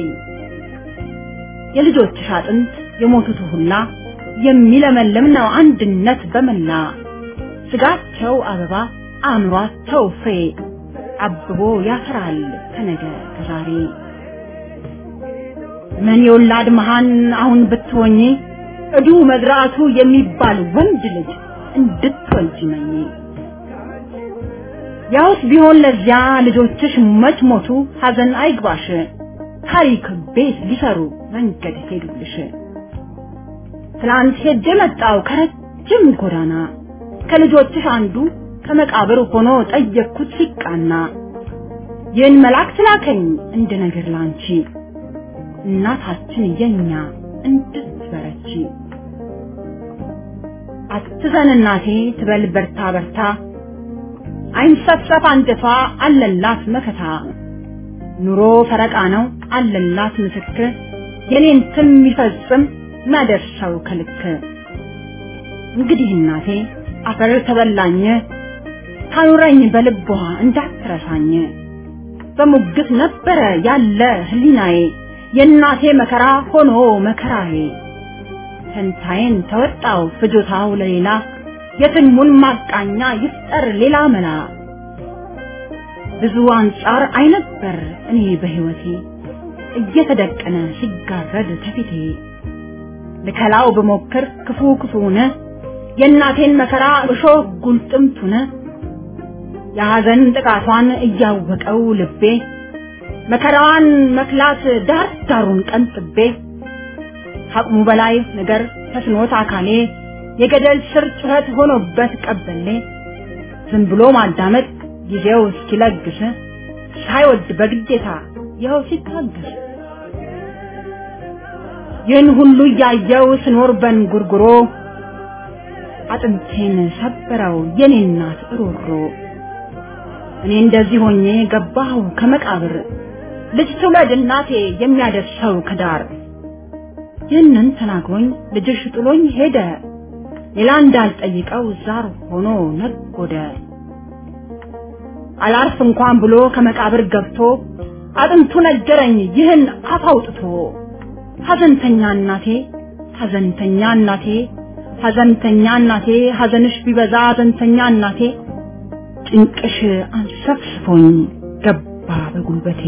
የልጆችሽ አጥንት የሞቱት ሁላ የሚለመልም ነው አንድነት በመላ ስጋቸው አበባ አእምሯቸው ፍሬ አብቦ ያፈራል ከነገ ከዛሬ ምን የወላድ መሃን አሁን ብትሆኚ እዱ መዝራቱ የሚባል ወንድ ልጅ እንድትወልጂ መኝ ያውስ ቢሆን ለዚያ ልጆችሽ መች ሞቱ ሐዘን አይግባሽ ታሪክ ቤት ሊሰሩ መንገድ ሄዱልሽ ትላንት ሄጄ መጣው ከረጅም ጎዳና ከልጆችሽ አንዱ ከመቃብር ሆኖ ጠየቅኩት ሲቃና ይህን መልአክ ላከኝ እንደ ነገር ላንቺ እናታችን የኛ እንድትበረቺ አትዘን እናቴ ትበል በርታ በርታ አይንሰፍሰፍ አንጀቷ አለላት መከታ ኑሮ ፈረቃ ነው አለላት ምስክር የኔን ትም የሚፈጽም ማደርሰው ከልክ እንግዲህ እናቴ አፈር ተበላኝ ታኑረኝ በልቧ እንዳትረሳኝ በሙግት ነበረ ያለ ህሊናዬ የእናቴ መከራ ሆኖ መከራዬ ፈንታዬን ተወጣው ፍጆታው ለሌላ የትልሙን ማቃኛ ይፍጠር ሌላ መላ ብዙ አንጻር አይነበር እኔ በህይወቴ እየተደቀነ ሲጋረድ ከፊቴ ልከላው በሞክር ክፉ ክፉነ የእናቴን መከራ እሾህ ጉልጥምቱነ የሐዘን ጥቃቷን እያወቀው ልቤ መከራዋን መክላት ዳር ዳሩን ቀንጥቤ ከአቅሙ በላይ ነገር ተስኖት አካሌ የገደል ስር ጩኸት ሆኖበት ቀበሌ ዝም ብሎ ማዳመጥ ጊዜው እስኪለግስ ሳይወድ በግዴታ ይኸው ሲታገስ ይህን ሁሉ እያየው ስኖር በንጉርጉሮ አጥንቴን ሰበረው የኔ እናት ሮሮ እኔ እንደዚህ ሆኜ ገባሁ ከመቃብር ልጅ ትውለድ እናቴ የሚያደርሰው ከዳር ይህንን ተናግሮኝ ልጅሽ ጥሎኝ ሄደ ሌላ እንዳልጠይቀው ዛር ሆኖ ነጎደ አላርፍ እንኳን ብሎ ከመቃብር ገብቶ አጥንቱ ነገረኝ ይህን አፍ አውጥቶ ሐዘንተኛ እናቴ ሐዘንተኛ እናቴ ሐዘንተኛ እናቴ ሐዘንሽ ቢበዛ ሐዘንተኛ እናቴ ጭንቅሽ አንሰፍስፎኝ ገባ በጉልበቴ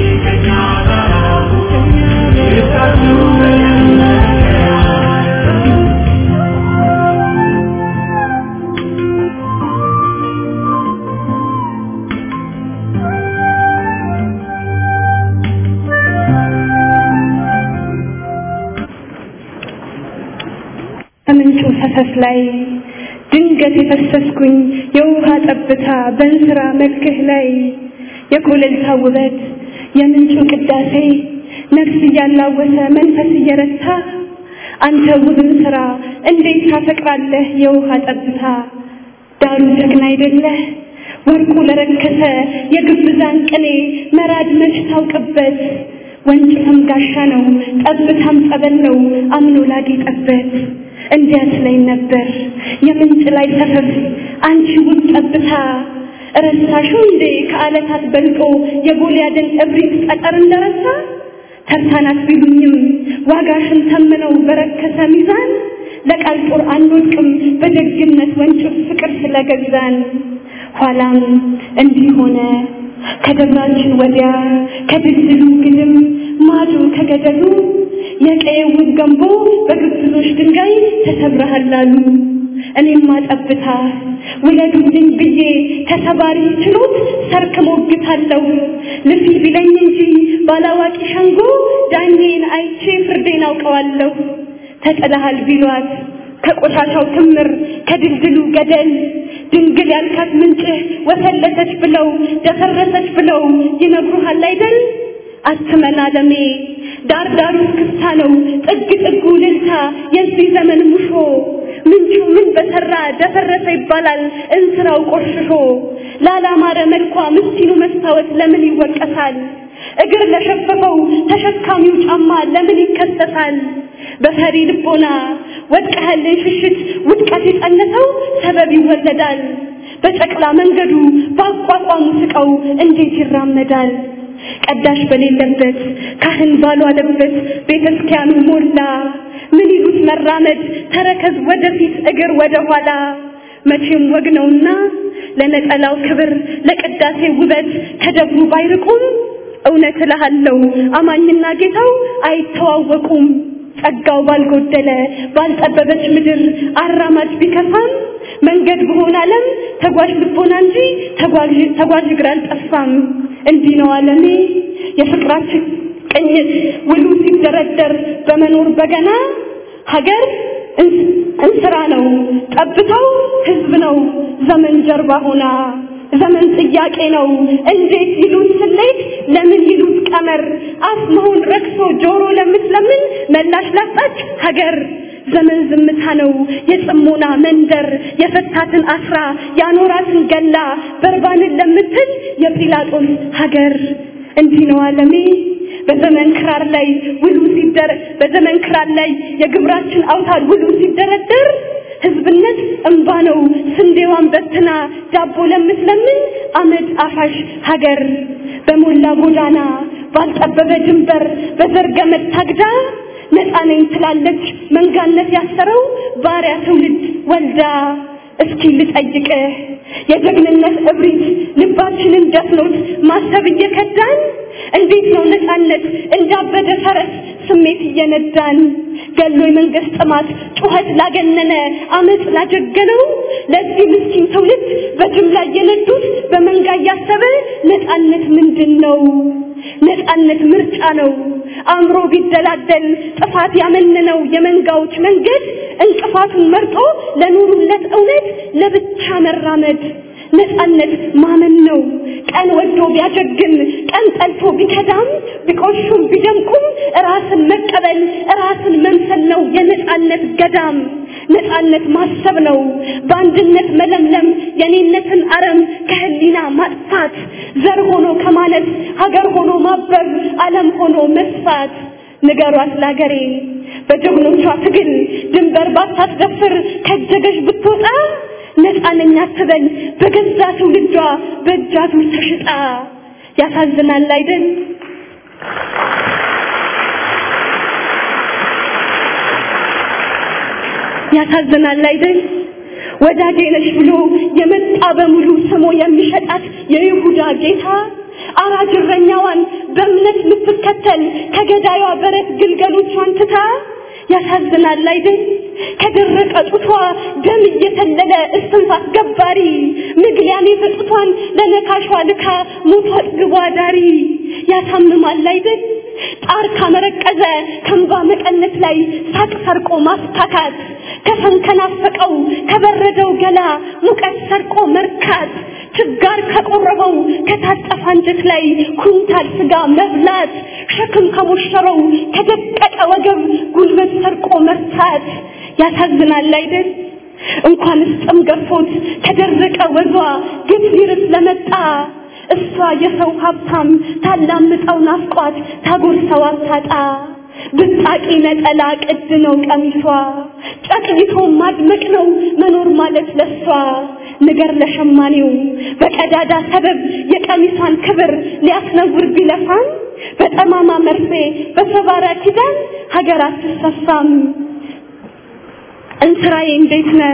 Thank you. ከምንጩ ፈሰስ ላይ ድንገት የፈሰስኩኝ የውሃ ጠብታ በእንስራ መልክህ ላይ የኮለልታ ውበት የምንጩ ቅዳሴ ነፍስ እያላወሰ መንፈስ እየረታ አንተ ውብን ስራ እንዴት ታፈቅራለህ የውሃ ጠብታ ዳሩ ጀግና አይደለህ ወርቁ ለረከሰ የግብዛን ቅኔ መራድ መች ታውቅበት ወንጭፍም ጋሻ ነው ጠብታም ጸበል ነው አምኖ ላጌጠበት እንዲያት ላይ ነበር የምንጭ ላይ ሰፈፍ አንቺ ውብ ጠብታ ረሳሹ እንዴ ከዓለታት በልጦ የጎልያድን እብሪት ጠጠር እንደረሳ ተርታናት ቢሉኝም ዋጋሽን ተምነው በረከሰ ሚዛን ለቃል ጦር አንወድቅም በደግነት ወንጭፍ ፍቅር ስለገዛን ኋላም እንዲህ ሆነ ከደብራችን ወዲያ ከድልድሉ ግድም ማዶ ከገደሉ የቀየውን ገንቦ በግብዞች ድንጋይ ተሰብረሃል አሉ። እኔማ ጠብታ ውለዱልኝ ብዬ ተሰባሪ ችሎት ሰርክ ሞግታለሁ ልፊ ቢለኝ እንጂ ባላዋቂ ሸንጎ ዳኜን አይቼ ፍርዴን አውቀዋለሁ። ተጥለሃል ቢሏት ከቆሻሻው ክምር ከድልድሉ ገደል ድንግል ያልካት ምንጭህ ወሰለተች ብለው ደፈረሰች ብለው ይነግሩሃል አይደል? አትመን አለሜ ዳር ዳሩ ክስታ ነው ጥግ ጥጉ ልልታ የዚህ ዘመን ሙሾ ምንጩ ምን በሰራ ደፈረሰ ይባላል እንስራው ቆሽሾ ላላማረ መልኳ ምስኪኑ መስታወት ለምን ይወቀሳል? እግር ለሸፈፈው ተሸካሚው ጫማ ለምን ይከሰሳል? በፈሪ ልቦና ወድቀህልን ሽሽት ውድቀት የጸነሰው ሰበብ ይወለዳል። በጨቅላ መንገዱ በአቋቋሙ ስቀው እንዴት ይራመዳል? ቀዳሽ በሌለበት ካህን ባልዋለበት ቤተ ክርስቲያኑ ሞላ። ምን ይሉት መራመድ ተረከዝ ወደፊት እግር ወደ ኋላ። መቼም ወግ ነውና ለነጠላው ክብር ለቅዳሴ ውበት ከደብሩ ባይርቁም እውነት እልሃለሁ አማኝና ጌታው አይተዋወቁም። ጸጋው ባልጎደለ ባልጠበበች ምድር አራማጅ ቢከፋም መንገድ በሆነ ዓለም ተጓዥ ልቦና እንጂ ተጓዥ ተጓዥ እግር አልጠፋም። እንዲህ ነው ዓለሜ የፍቅራችን ቅኝት ውሉ ሲደረደር በመኖር በገና ሀገር እንስራ ነው ጠብታው ህዝብ ነው ዘመን ጀርባ ሆና ዘመን ጥያቄ ነው እንዴት ይሉት ስሌት ለምን ይሉት ቀመር አፍ መሆን ረክሶ ጆሮ ለምትለምን መላሽ ላጣች ሀገር ዘመን ዝምታ ነው የጽሞና መንደር የፈታትን አስራ ያኖራትን ገላ በርባንን ለምትል የጲላጦስ ሀገር እንዲህ ነው ዓለሜ በዘመን ክራር ላይ ውሉ ሲደር በዘመን ክራር ላይ የግብራችን አውታር ውሉ ሲደረደር ህዝብነት እንባ ነው ስንዴዋን በትና ዳቦ ለምትለምን አመድ አፋሽ ሀገር በሞላ ጎዳና ባልጠበበ ድንበር በዘርገመድ ታግዳ ነፃ ነኝ ትላለች መንጋነት ያሰረው ባሪያ ትውልድ ወልዳ እስኪ ልጠይቅህ የጀግንነት እብሪት ልባችንን ደፍኖት ማሰብ እየከዳን እንዴት ነው ነፃነት እንዳበደ ፈረስ ስሜት እየነዳን ገሎ የመንግስት ጥማት ጩኸት ላገነነ አመፅ ላጀገነው ለዚህ ምስኪን ትውልድ በጅምላ እየነዱት በመንጋ እያሰበ ነፃነት ምንድን ነው? ነፃነት ምርጫ ነው። አእምሮ ቢደላደል ጥፋት ያመነነው የመንጋዎች መንገድ እንቅፋቱን መርጦ ለኑሩለት እውነት ለብቻ መራመድ ነፃነት ማመን ነው። ቀን ወዶ ቢያጀግን ቀን ጠልቶ ቢከዳም ቢቆሹም ቢደምቁም ራስን መቀበል ራስን መምሰል ነው የነፃነት ገዳም። ነፃነት ማሰብ ነው በአንድነት መለምለም የኔነትን አረም ከህሊና ማጥፋት ዘር ሆኖ ከማለት ሀገር ሆኖ ማበብ ዓለም ሆኖ መስፋት ንገሯት ላገሬ በጀግኖቿ ትግል ድንበር ባታስደፍር ከጀገሽ ብትወጣ ነፃ ነኝ አትበል በገዛ ትውልዷ በእጃቱ ተሽጣ ያሳዝናል አይደል ያሳዝናል አይደል ወዳጄ ነሽ ብሎ የመጣ በሙሉ ስሞ የሚሸጣት የይሁዳ ጌታ አራጅ እረኛዋን በእምነት ልትከተል ከገዳዩዋ በረት ግልገሎቿን ትታ ያሳዝናል አይደል ከደረቀ ጡቷ ደም እየተለለ እስትንፋስ ገባሪ ምግሊያኔ በጡቷን ለነካሿ ልካ ሞቷ አጥግቧ ዳሪ ያሳምማል አይደል ጣር ካመረቀዘ ከንባ መቀነት ላይ ሳቅ ሰርቆ ማስታካት ከሰም ከናፈቀው ከበረደው ገላ ሙቀት ሰርቆ መርካት ችጋር ከቆረበው ከታጠፈ አንጀት ላይ ኩንታል ስጋ መብላት ሸክም ከሞሸረው ከደቀቀ ወገብ ጉልበት ሰርቆ መርታት ያሳዝናል አይደል እንኳንስ ጥም ገፎት ከደረቀ ወዟ ግፍ ሊርስ ለመጣ እሷ የሰው ሀብታም ታላምጠው ናፍቋት ታጎርሰው አታጣ ብጣቂ ነጠላ ቅድ ነው ቀሚሷ ጨቅይቶ ማድመቅ ነው መኖር ማለት ለሷ ንገር ለሸማኔው በቀዳዳ ሰበብ የቀሚሷን ክብር ሊያስነውር ቢለፋም በጠማማ መርፌ በሰባራ ኪዳን ሀገር አትሰፋም እንስራዬ እንዴት ነህ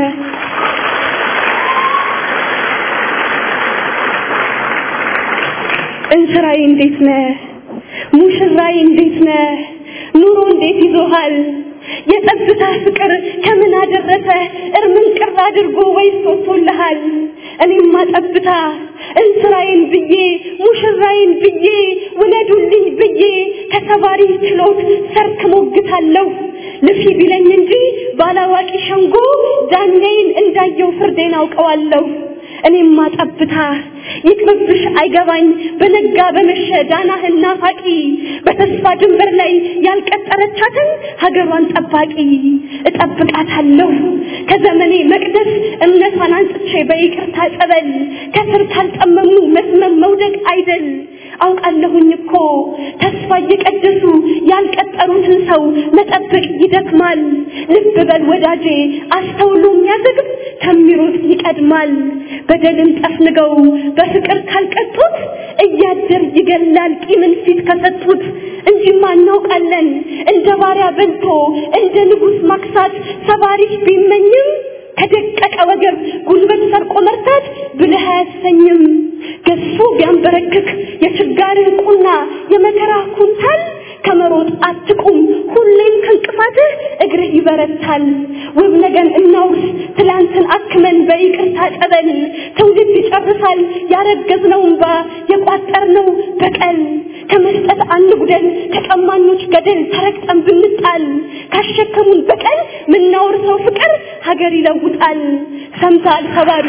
እንስራዬ እንዴት ነህ ሙሽራዬ እንዴት ነህ ኑሮ እንዴት ይዞሃል የጸጥታ ፍቅር ከምን አደረሰ እርምን ቅር አድርጎ ወይስ ወጥቶልሃል እኔማ ጠብታ እንስራዬን ብዬ ሙሽራዬን ብዬ ውለዱልኝ ብዬ ከተባሪ ችሎት ሰርክ ሞግታለሁ ልፊ ቢለኝ እንጂ ባላዋቂ ሸንጎ ዳኛዬን እንዳየው ፍርዴን አውቀዋለሁ እኔማ ጠብታ ይቅርብሽ አይገባኝ በነጋ በመሸ ዳናህን ናፋቂ በተስፋ ድንበር ላይ ያልቀጠረቻትን ሀገሯን ጠባቂ እጠብቃታለሁ ከዘመኔ መቅደስ እምነቷን አንጽቼ በይቅርታ ጸበል ከስር ካልጠመሙ መስመም መውደቅ አይደል አውቃለሁኝ እኮ ተስፋ እየቀደሱ ያልቀጠሩትን ሰው መጠበቅ ይደክማል ልብ በል ወዳጄ አስተውሎ የሚያዘግብ ከሚሮጥ ይቀድማል በደልን ጠፍንገው በፍቅር ካልቀጡት እያደር ይገላል ቂምን ፊት ከሰጡት እንጂማ እናውቃለን እንደ ባሪያ በልቶ እንደ ንጉሥ ማክሳት ሰባሪሽ ቢመኝም ከደቀቀ ወገብ ጉልበት ሰርቆ መርታት ብልህ አያሰኝም ገሱ ቢያንበረክክ የችጋርን ቁና የመከራ ኩንታል ከመሮጥ አትቁም ሁሌም ከእንቅፋትህ እግርህ ይበረታል ውብ ነገን እናውርስ ትላንትን አክመን በይቅርታ ጸበል ትውልድ ይጨርሳል ያረገዝነው እንባ የቋጠርነው በቀል ከመስጠት አንጉደል ከቀማኞች ገደል ተረግጠን ብንጣል ካሸከሙን በቀል ምናወርሰው ፍቅር ሀገር ይለውጣል ሰምተሃል ሰባሪ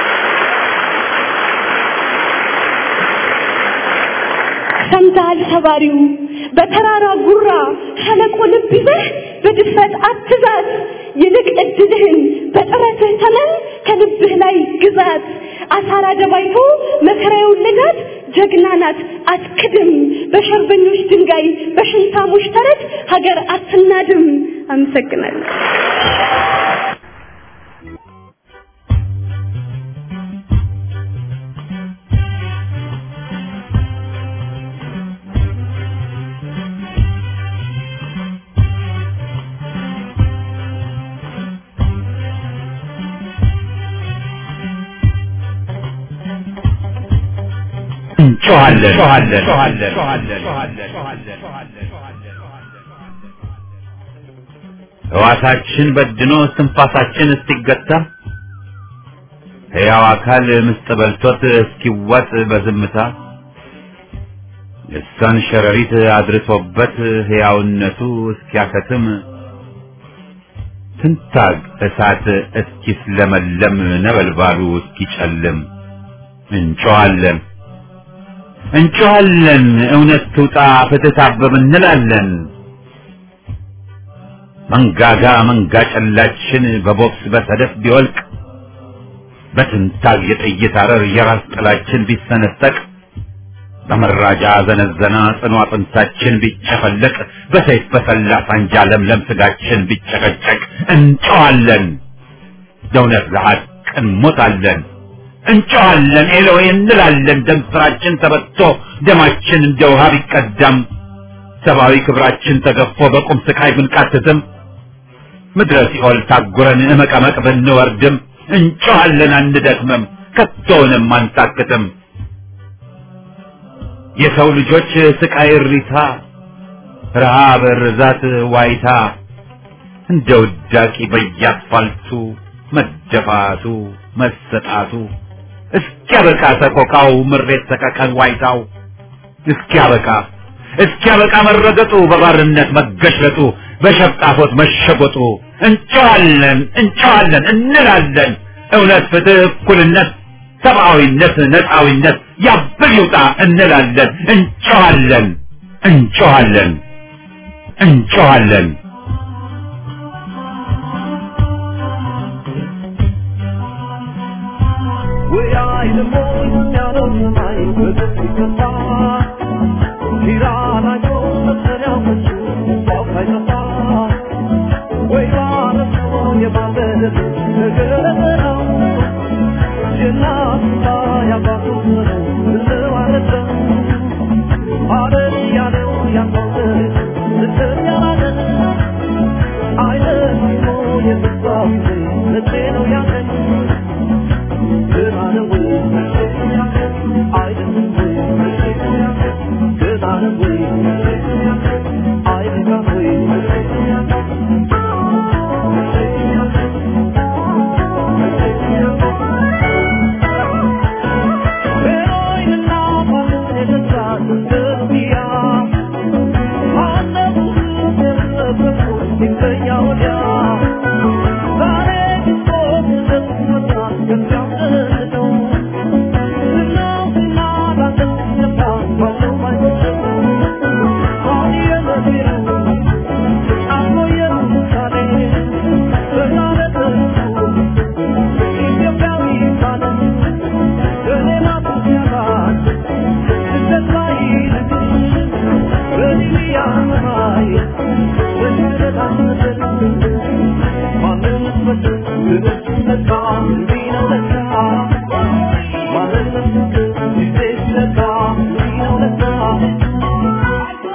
ሰምተሃል ሰባሪው በተራራ ጉራ ሸለቆ ልብ ይዘህ በድፍረት አትዛት ይልቅ እድልህን በጥረትህ ተመን ከልብህ ላይ ግዛት አሳራ ደባይቶ መከራ የወለዳት ጀግና ናት አትክድም በሸርበኞች ድንጋይ በሽንታሞች ተረት ሀገር አትናድም አመሰግናለሁ ሕዋሳችን በድኖ እስትንፋሳችን እስኪገታ ሕያው አካል ምስጥ በልቶት እስኪዋጥ በዝምታ ልሳን ሸረሪት አድርሶበት ሕያውነቱ እስኪያከትም ትንታግ እሳት እስኪስለመለም ነበልባሉ እስኪጨልም እንጮኻለን እንጮኻለን እውነት ትውጣ ፍትህ ታብብ እንላለን መንጋጋ መንጋ ጨላችን በቦክስ በሰደፍ ቢወልቅ በትንታግ የጥይት አረር የራስ ጥላችን ቢሰነጠቅ በመራጃ ዘነዘና ጽኑ አጥንታችን ቢጨፈለቅ በሰይፍ በሰላ ሳንጃ ለምለም ስጋችን ቢጨቀጨቅ እንጨዋለን ለእውነት ለሐቅ እንሞታለን እንጨዋለን ኤሎይ እንላለን ደም ስራችን ተበቶ ደማችን እንደ ውሃ ቢቀዳም ሰብአዊ ክብራችን ተገፎ በቁም ስቃይ ብንቃትትም ምድረ ሲኦል ታጉረን እመቀመቅ ብንወርድም እንጨዋለን አንደክምም ከቶውንም አንታክትም የሰው ልጆች ስቃይ እሪታ ረሃብ ርዛት ዋይታ እንደ ውዳቂ በየአስፋልቱ መደፋቱ መሰጣቱ እስኪያበቃ ሰቆቃው ምሬት ሰቀቀን ዋይታው እስኪያበቃ እስኪያበቃ መረገጡ በባርነት መገሽለጡ በሸፍጣፎት መሸጎጡ እንጨዋለን እንጨዋለን እንላለን እውነት፣ ፍትህ፣ እኩልነት፣ ሰብአዊነት፣ ነፃዊነት ያብል ይውጣ እንላለን እንጨዋለን እንጨዋለን እንጨዋለን።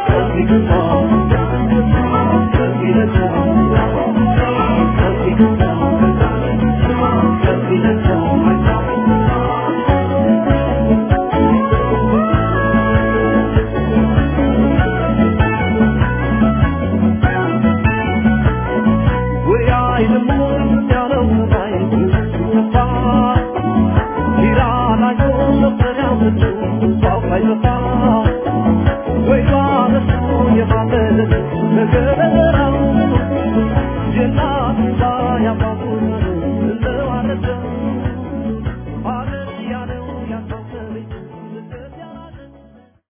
Thank you.